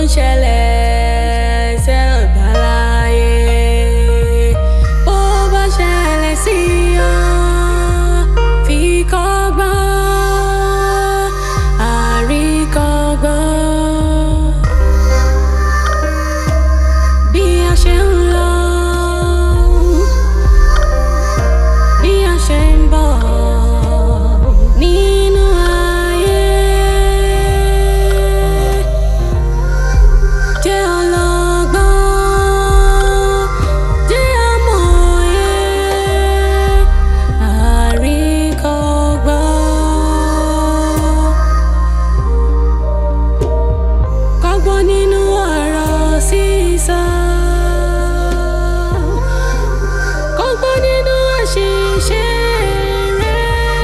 ṣẹlẹ̀ ṣẹ̀dá láyé bó bá ṣẹlẹ̀ sí ọ fi kọ́gbọ́n àríkọ́gbọ́n bí a ṣe ń lọ bí a ṣe ń bọ̀ nínú ayé jẹ́ ọlọ́gbọ́n jẹ́ amòye àríkọ́gbọ́n kọ́gbọ́n nínú ọ̀rọ̀ sísọ kọ́gbọ́n nínú àṣìṣe rẹ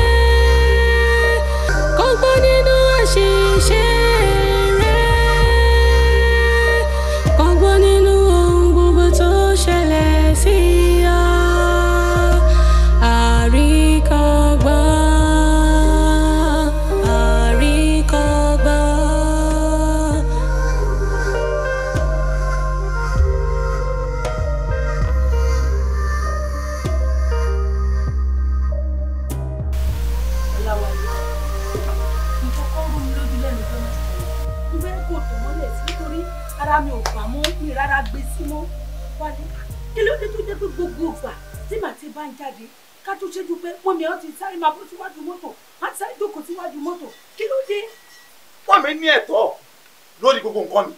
kọ́gbọ́n nínú àṣìṣe rẹ kọ́gbọ́n nínú ohun gbogbo tó ṣẹlẹ̀ sí ọ àríkọ́gbọ́n àríkọ́gbọ́n. Ọláwálé nǹkan kan rú mi lójú lẹ́nu tó mẹ́ta yìí mo fẹ́ kó tó mọ́lẹ̀ sí nítorí ara mi ò gbà mọ́ mi rárá gbé sí mọ́ wálé kí ló dé tó jẹ́ pé gbogbo ìgbà tí màá ti bá ń jáde ká tó ṣẹ́jú pé mọ́mi ọ́ ti sáré máa bọ́ síwájú mọ́tò á ti sáré jókòó síwájú mọ́tò kí ló dé. wọ́n mi ní ẹ̀tọ́ lórí gbogbo nǹkan mi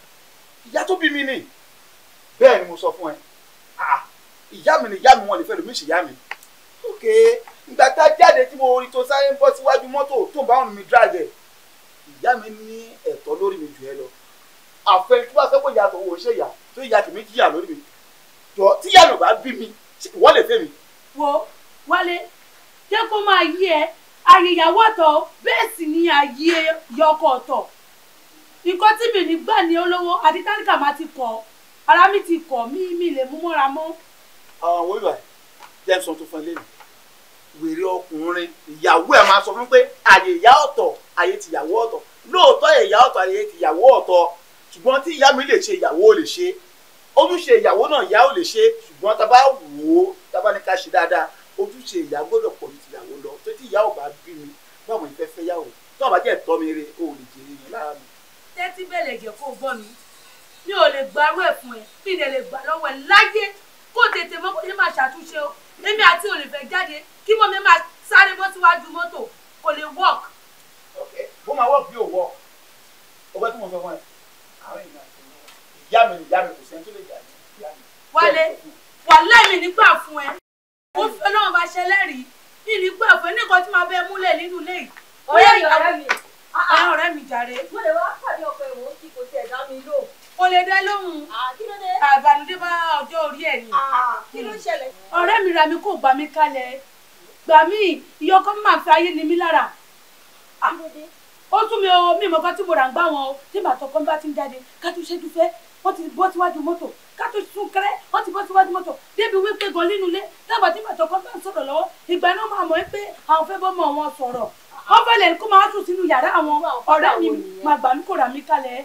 ìyá tó bí mi ni bẹ́ẹ̀ ni mo sọ fún ẹ Ah, ìyá mi ni ìyá mi wọn lè fẹ́ lómi ìṣìyá mi ok ìgbà tá a jáde tí mo rí tó sáré ń bọ́ síwájú mọ́tò tó ń bá wọn mi dragẹ̀ ìyá mi ní ẹ̀tọ́ lórí mi jù ẹ lọ àfẹ tí wọ́n fẹ́ pé ìyá tó wò ṣe ìyá tó ìyá tèmi jìyà lórí mi jọ tí ìyá mi ò bá bí mi ṣé ìwọ lè fẹ́ mi wo wálé jẹ́ kó máa yí ẹ ayé ìyàwó ọ̀tọ̀ bẹ́ẹ̀ sì ni ayé yọkọ ọ̀tọ̀ nǹkan tí mi nígbà ní olówó àti tálíkà máa ti kọ̀ ara mi ti kọ̀ mí mi lè mú mọ́ra mọ́. àwọn òwe ìwà jẹ́ sọ tó fún ẹ lẹ́nu wèrè ọkùnrin ìyàwó ẹ̀ máa sọ fún pé àyè ìyá ọ̀tọ̀ àyè tìyàwó ọ̀tọ̀ lóòótọ́ ìyá ọ̀tọ̀ àyè tìyàwó ọ̀tọ̀ ṣùgbọ́n tí ìyá mi lè ṣe ìyàwó ò lè ṣe ojúṣe ìyàwó náà ìyá ò lè ṣe ṣùgbọ́n tá a bá wò ó tá a bá ní ká ṣe dáadáa ojúṣe ìyá gbọ́dọ̀ pọ̀ ju tìyàwó lọ tó tí ìyá ò bá bí mi báwo ni fẹ́ fẹ́ yàwó tó àbá jẹ́ tọ́ mi re o ò lè jèrè yẹn lára mi. tẹ́tí bẹ̀lẹ̀ jẹ́ kó gbọ́ mi mi ò lè gbarú ẹ̀ fún ẹ mi ì lè gbà lọ́wọ́ ẹ láyé kó tètè mọ́ kó ṣe máa ṣàtúnṣe o èmi àti olùfẹ́ jáde kí mọ́ mi máa sáré bọ́ síwájú mọ́tò kò lè work. ok bó máa wọ́ọ̀kì bí ò wọ́ ọgbẹ́ tí mo sọ fún ẹ àwọn èèyàn àti ìyá mi ìyá mi kò sẹ́ni tó lè jà ní ìyá mi. wálé wàláì mi nígbà fún ẹ ó fẹ́ náà bá ṣẹlẹ́rìí mi nígbà fún ẹ ní nǹkan tí màá bẹ múlẹ̀ nínú ilé yìí. ọ̀rẹ́ mi ọ̀rẹ́ mi àwọn ọ̀rẹ́ mi jàre mo lè wá pàdé ọkọ ìwọ̀n kí kò tiẹ̀ dá mi lò. kò lè dẹ lóhùn kí ló dé? àbànújẹ́ bá ọjọ́ orí ẹ̀ ni. kí ló ṣẹlẹ̀? ọ̀rẹ́ mi ra mi kò gbà mí kalẹ̀ gbà mí ìyọkọ́ máa fi ayé ni mí lára. kí ló dé? ó tún mi o mi mọ̀ kan tí mo rà ń gbá wọn o tí bàtọ̀ kan bá ti ń jáde ká tó ṣẹ́jú fẹ́ wọ́n ti bọ́ síwájú mọ́tò ká tó sún kẹ́rẹ́ wọ́n ti bọ́ síwájú mọ́tò débi wípé gan nínú ilé dábàá tí bàtọ̀ kan bá ń sọ̀rọ̀ lọ́wọ́ ìgbà náà máa mọ̀ ẹ́ pé àwọn fẹ́ bọ́ mọ́ wọn sọ̀rọ̀ wọ́n fẹ́ lè kó máa sùn sínú yàrá àwọn ọ̀rẹ́ mi máa gbà mí kó rà mí kalẹ̀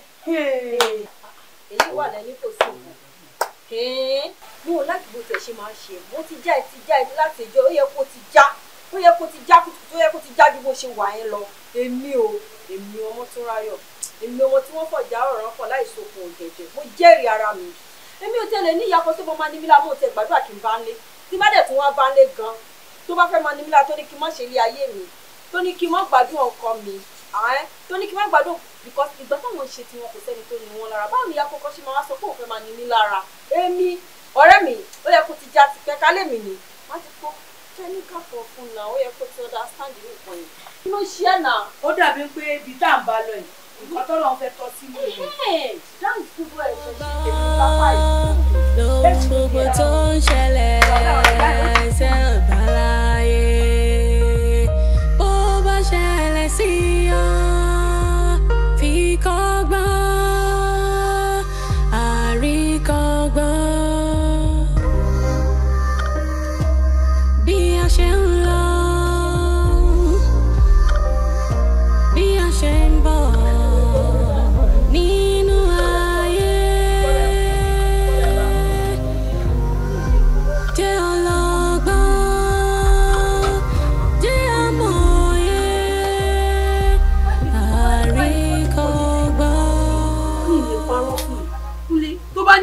èyí wà lẹ́ni kò sí nǹkan. mo ò láti bó tẹ̀ ṣe máa ń ṣe mo ti já ẹ ti já ẹ láti ẹjọ́ ó yẹ kó ti já ó yẹ kó ti já kùtùkùtù ó yẹ kó ti já ju bó ṣe wà yẹn lọ èmi o èmi ọmọ tó ráyọ̀ èmi ọmọ tí wọ́n fọ̀jà ọ̀rọ̀ fọ̀ láì sokùn ògẹ̀dẹ̀ mo jẹ́rìí ara mi èmi ò tẹ̀lé ní ìyàkọ́ tí mo máa ní mílá mo tẹ gbàdúrà kí n bá ń lé tí bá dẹ̀ tún wá bá ń lé gan tó bá fẹ́ máa ní mílá tó ní kí n má ṣe ilé ayé mi tó ní kí n má gbádùn ọkọ mi àwọn tó ní kí n má gbádùn because ìgbà táwọn ṣe tiwọn kò sẹ́ni tó ní wọn lára báwo ni ìyá kọ́kọ́ ṣe máa wá sọ pé òun fẹ́ máa ní mí lára èmi ọ̀rẹ́ mi ó yẹ kó ti já ti pẹ́ kálẹ̀ mi ni má ti kó kẹ́míkà kan fún un náà ó yẹ kó ti understand nǹkan yìí kí ló ṣe é náà. ó dàbí pé ibi tá à ń bá lọ yìí nǹkan tó lọ́n fẹ́ tọ́ sí mi rẹ̀. dáhùn gbogbo ẹ̀ ṣe ṣe èmi pápá yìí. lóhun gbogbo tó ń ṣẹlẹ̀ ṣẹ̀dá láyé bó bá ṣẹlẹ̀ sí ọ fi kọ́gbọ́n àríkọ́gbọ́n bí a ṣe ń lọ bí a ṣe ń bọ̀ nínú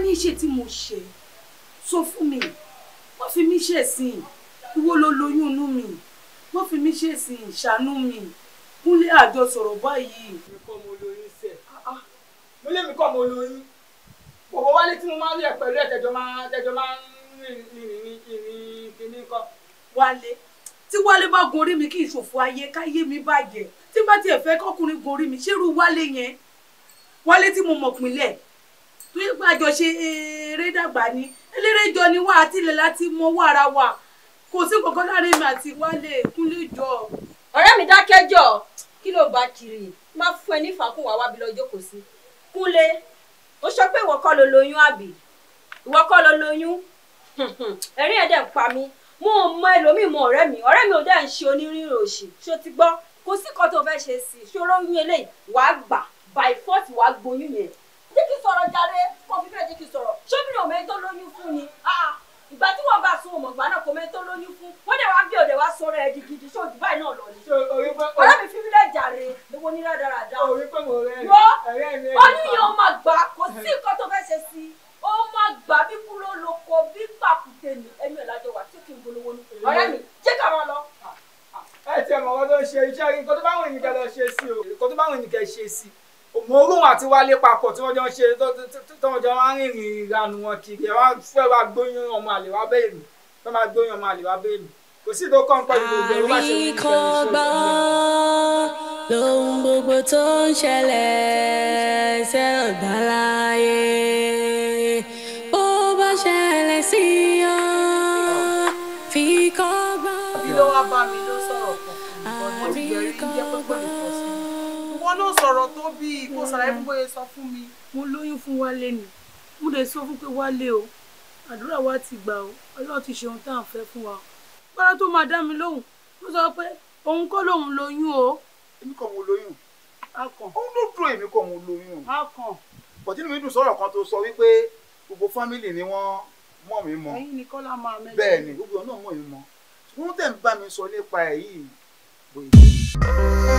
ní ṣe tí mo ṣe sọ fún mi má fi mí ṣẹ̀sìn ìwọ ló lóyún inú mi má fi mí ṣẹ̀sìn ṣàánú mi kúnlé àjọ sọ̀rọ̀ báyìí. mi kọ́ mo lóyún sẹ̀ mo lé mi kọ́ mo lóyún bọ̀bọ̀ wálé tí mo máa ń rí ẹ̀ pẹ̀lú ẹ̀ tẹ̀jọ́ máa tẹ̀jọ́ máa ń rìn rìn rìn ìrìn kìíní kan. wálé tí wálé bá gorí mi kí ìṣòfò ayé káyé mi bàjẹ́ tí bá tiẹ̀ fẹ́ kọ́kùnrin gorí mi ṣerú wálé yẹn wálé tí mo mọ̀ pinlẹ̀ tó yẹ pé àjọṣe eré dàgbà ni eléré jọ ni wá àtìlẹ̀ láti mọ owó ara wa kò sí kankan láàrin mi àti wálé kúnlé jọ. ọ̀rẹ́ mi dákẹ́jọ́ kí ló bá kiri má fún ẹ ní ìfàkùn wá wábi lọ́jọ́ kò sí kúnlé ó sọ pé ìwọ kọ́ ló lóyún àbí ìwọ kọ́ ló lóyún ẹ̀rín ẹ̀ dẹ̀ ń pa mí mo ò mọ ẹlòmíì mọ ọ̀rẹ́ mi ọ̀rẹ́ mi ò dẹ̀ ń ṣe onírìnrìn òṣì ṣó ti gbọ́ kò sí kan tó fẹ́ ṣe sí i ṣòro oyún eléyìí wàá gbà by force wàá gboyún yẹn jẹ́ kí n sọ̀rọ̀ jáde kó fi bẹ́ẹ̀ jẹ́ kí n sọ̀rọ̀ ṣóbìnrin òmẹ́ tó lóyún fún ni Ah, ìgbà tí wọ́n bá sun òmùgbà náà kò mẹ́ tó lóyún fún wọ́n dẹ̀ wá bí òde wá sọ̀rọ̀ ẹ̀ di gidi ṣó òdì báyìí náà lọ ni ṣé orí pé ọ̀rẹ́ mi fi mí lẹ́ jàre lówó ní rádaràda orí pé mo rẹ́ Wo, ẹ̀rẹ́ mi oyún yẹn ó máa gbà kò sí nǹkan tó fẹ́ ṣe sí i ó máa gbà bí kúrò lóko bí pàkúté ni ẹ̀mí ẹ̀ lájọ wà tí kì í bolówó ní ọ̀rẹ́ mi jẹ́ ká máa lọ. ẹ tiẹ̀ mọ̀ ọ́ tó ń ṣe iṣẹ́ rí nǹkan tó bá wọn ènìyàn lọ ṣe sí o nǹkan tó bá wọn ènìyàn ṣe sí mo rún àti wálé papọ̀ tí wọ́n jọ ń ṣe tó- tó- tó- tó wọ́n jọ máa ń rìnrìn ìranù wọn kiri ẹ̀ wá fẹ́ wá gbóyún ọmọ àlè wá bẹ́ẹ̀ mi fẹ́ máa gbóyún ọmọ àlè wá bẹ́ẹ̀ mi kò sí ìdókọ̀ ń pẹ̀lú gbogbo ẹ̀ wọ́n bá ṣe wí ní ìfẹ́ àríkọ́gbọ́n lóhun gbogbo tó ń ṣẹlẹ̀ ṣe ọ̀dà láyé bó bá ṣẹlẹ̀ sí ọ fi kọ́gbọ́n. bí ló wá bá mi ló sọ̀rọ̀ kan fún mi mo ti bẹ̀rẹ̀ kí jẹ́ pẹ́pẹ́ mi pọ̀ sí i. ìwọ ló sọ̀rọ̀ tó bí kó sàlàyé fún bóyá sọ fún mi. mo lóyún fún wálé ni mo lè sọ fún pé wálé o àdúrà wa ti gbà o ọlọ́run ti ṣe ohun tá à ń fẹ́ fún wa o gbọ́dọ̀ tó máa dá mi lóhùn ló sọ pé òun kọ́ lòun lóyún o èmi kọ́ mo lóyún akàn òun ló dúró èmi kọ́ mo lóyún akàn bọ̀tí mi dùn sọ̀rọ̀ kan tó sọ wípé gbogbo fámìlì ni wọ́n mọ̀ mí mọ́ ẹ̀yin nìkan la máa mẹ́jọ. bẹ́ẹ̀ ni gbogbo ọ̀nà mọ̀ mí mọ́ wọ́n tẹ̀ ń bá mi sọ nípa ẹ̀ yìí bóyá.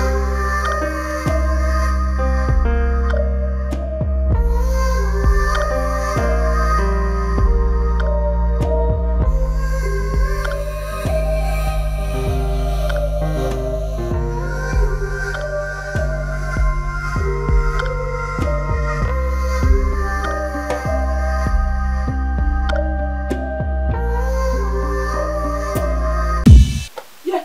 Yeah.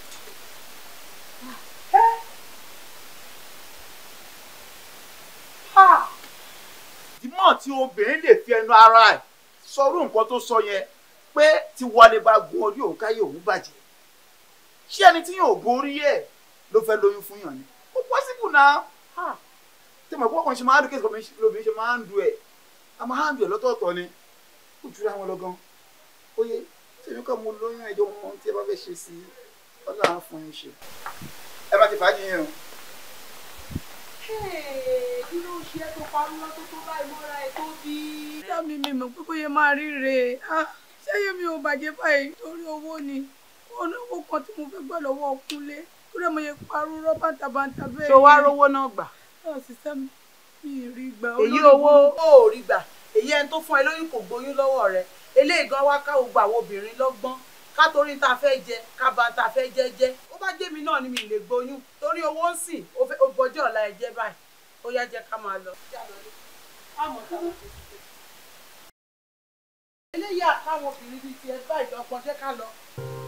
Ha! ìdímọ̀ tí obìnrin lè fi ẹnu ara ẹ̀ sọrú nǹkan tó sọ yẹn pé tí wọlé bá gun orí òun káyé òun bàjẹ́ ṣé ẹni tí yóò gun orí ẹ̀ ló fẹ́ lóyún fún yàn ni ó pọ́sibù náà Ha! tí mo kọ́ ọkùnrin ṣe máa ń dùn kí ẹ̀sìn lóbìnrin ṣe máa ń dùn ẹ̀ a máa ń dùn ẹ̀ lọ́tọ̀ọ̀tọ̀ ni ó jura wọn lọ gan ó yẹ tèmi kọ́ mo lóyún ẹjọ́ mọ ohun tí ẹ bá fẹ́ ṣe sí i ọlọ́run á fún yín ṣe ẹ má ti fàájì yín o. kí ló ń ṣe é tó parí lọ́tọ́ tó báyìí mọ́ra ẹ̀ tó bí. ìyá mi mi mọ̀ pé bóyá máa ríre ah ṣẹ́yìn mi ò bàjẹ́ báyìí torí owó ni wọn ní owó kan tí mo fẹ́ gbà lọ́wọ́ ọkùnlé kúrẹ́ mo yẹ parú rọ́bà tàbántà bẹ́ẹ̀ ṣó wá rówó náà gbà. náà sísẹ́ mi mi ì rí gbà èyí olórí owó burúkú. ó rí gbà èyí ẹni tó fún ẹ lóyún kò gbóyún lọ́wọ́ rẹ eléyìí gan wá ká gbogbo àwọn obìnrin lọ́gbọ́n ká torí ta fẹ́ jẹ ká ba ta fẹ́ jẹ jẹ ó bá jẹ́ mi náà ni mi lè gbóyún torí owó ń sìn ó fẹ́- ó bọjọ́ ọ̀la ẹ jẹ́ báyìí ó yá jẹ́ ká máa lọ. eléyìí àkáwọn obìnrin bíi tiẹ̀ báyìí lọ́gbọ́n jẹ́ ká lọ.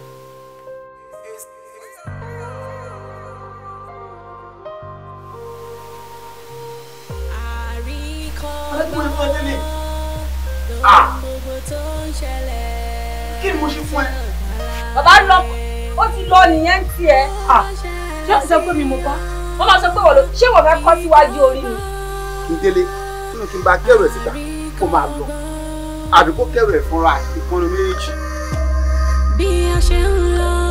Alágbóyè fún ẹjẹ́ lè. lóhun Ah! gbogbo tó ń ṣẹlẹ̀ kí ni mo ṣe fún ẹ. bàbá lọ ó ti lọ nìyẹn ń tiẹ̀ ṣé o sọ pé mi mo bá wọ́n máa sọ pé wọ́n lọ ṣé wọ́n fẹ́ kọ́ síwájú orí ni. kí n délé nínú kí n bá kẹrù ẹ síta kó máa lọ àbí kó kẹrù ẹ fúnra ìkànnì méjì. bí a ṣe ń lọ